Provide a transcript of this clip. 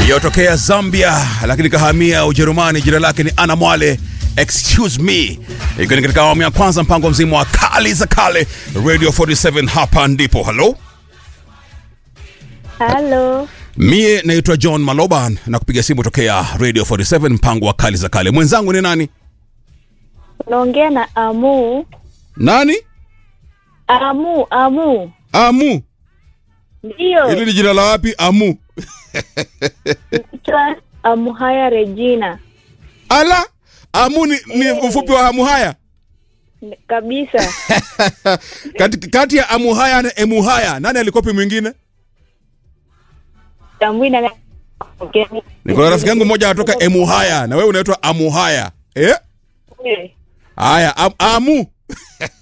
yotokea Zambia lakini kahamia Ujerumani. Jina lake ni Ana Mwale excuse me, ikiwa ni katika awamu ya kwanza mpango mzima wa kali za kale Radio 47. Hapa ndipo halo, Halo, mie naitwa John Maloban na kupiga simu tokea Radio 47 mpango wa kali za kale. Mwenzangu ni nani? unaongea na Amu. Nani? Amu, Amu, Amu. ndiyo Hili ni jina la wapi? Amu. naitwa Amuhaya Regina Ala, Amu ni, ni ufupi wa Amu haya N- kabisa. kati, kati ya Amu haya na Emu haya nani alikopi mwingine? Tambui na Niko na rafiki yangu mmoja anatoka Emu haya na wewe unaitwa Amu haya eh? Eh, Haya, am, Amu